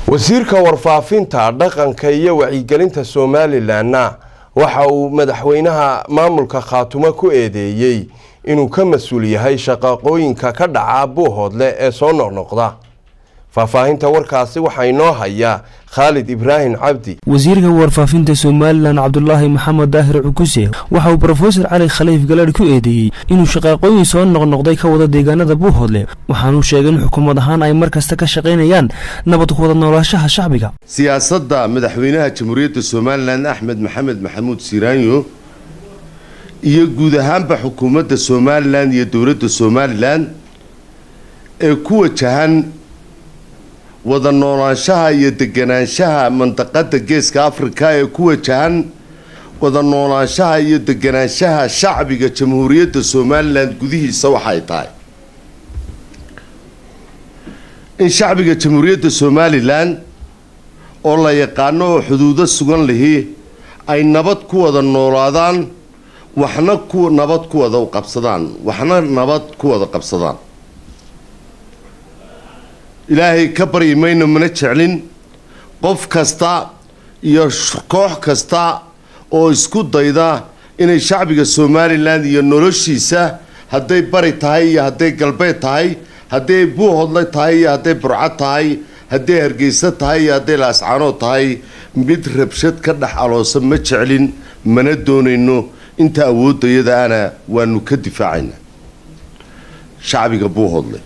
wasiirka warfaafinta dhaqanka iyo wacyigelinta somalilanna waxa uu madaxweynaha maamulka khaatumo ku eedeeyey inuu ka mas-uul yahay shaqaqooyinka ka dhaca buuhoodle ee soo noqnoqda faahfaahinta warkaasi waxaa inoo hayaa khaalid ibraahim cabdi wasiirka warfaafinta somalilan cabdulaahi maxamed daahir cukuse waxa uu brofesor cali khaliif galadh ku eedeeyey inuu shaqaaqooyin soo noqnoqday ka wada deegaanada buuhoodle waxaanuu sheegay in xukuumad ahaan ay mar kasta ka shaqaynayaan nabad ku wada noolaashaha shacbiga siyaasadda madaxweynaha jamhuuriyadda somalilan axmed maxamed maxamuud siiraanyo iyo guud ahaanba xukuumadda somalilan iyo dowladda somalilan ee ku wajahan wada noolaanshaha iyo deganaanshaha mandaqada geeska afrika ee ku wajahan wada noolaanshaha iyo deganaanshaha shacbiga jamhuuriyadda somalilan gudihiisa waxay tahay in shacbiga jamhuuriyadda somalilan oo la yaqaano oo xuduudo sugan lihi ay nabad ku wada noolaadaan waxna ku nabad ku wada qabsadaan waxna nabad ku wada qabsadaan ilaahay ka baryi mayno mana jeclin qof kasta iyo koox kasta oo isku dayda inay shacbiga somalilan iyo noloshiisa hadday bari tahay iyo hadday galbeed tahay hadday buuhodle tahay iyo hadday burco tahay hadday hargeysa tahay iyo hadday laascaanood tahay mid rabshad ka dhex aloosa ma jeclin mana doonayno inta awoodayada ana waanu ka difaacayna shacbiga buuhodle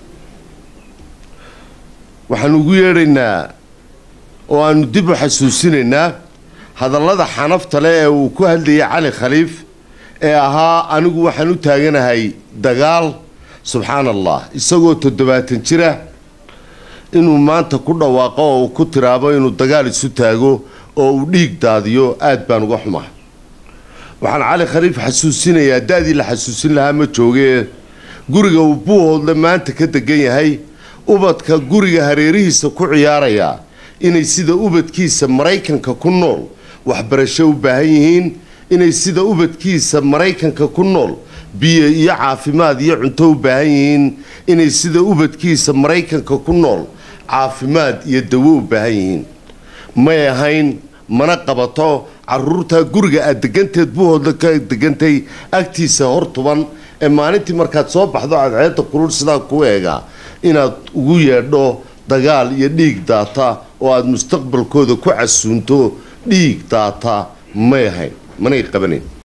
waxaanu ugu yeedhaynaa oo aanu dib u xasuusinaynaa hadallada xanafta leh ee uu ku hadlayay cali khaliif ee ahaa anigu waxaan u taaganahay dagaal subxaan allah isagoo toddobaatan jira inuu maanta ku dhawaaqo oo uu ku tiraabo inuu dagaal isu taago oo uu dhiig daadiyo aad baan uga xumahay waxaan cali khaliif xasuusinayaa da-dii la xasuusin lahaa ma joogee guriga uu buuhoodle maanta ka degan yahay ubadka guriga hareerihiisa ku ciyaaraya inay sida ubadkiisa maraykanka ku nool waxbarasho u baahan yihiin inay sida ubadkiisa maraykanka ku nool biyo iyo caafimaad iyo cunto u baahan yihiin inay sida ubadkiisa maraykanka ku nool caafimaad iyo dawo u baahan yihiin may ahayn mana qabato caruurta guriga aad deganteed buuhoodla ka degantay agtiisa hor tuban ee maalintii markaad soo baxdo cadceedda kulul sidaa ku eegaa inaad ugu yeedho dagaal iyo dhiig daata oo aada mustaqbalkooda ku casuunto dhiig daata may ahayn manay qabanayn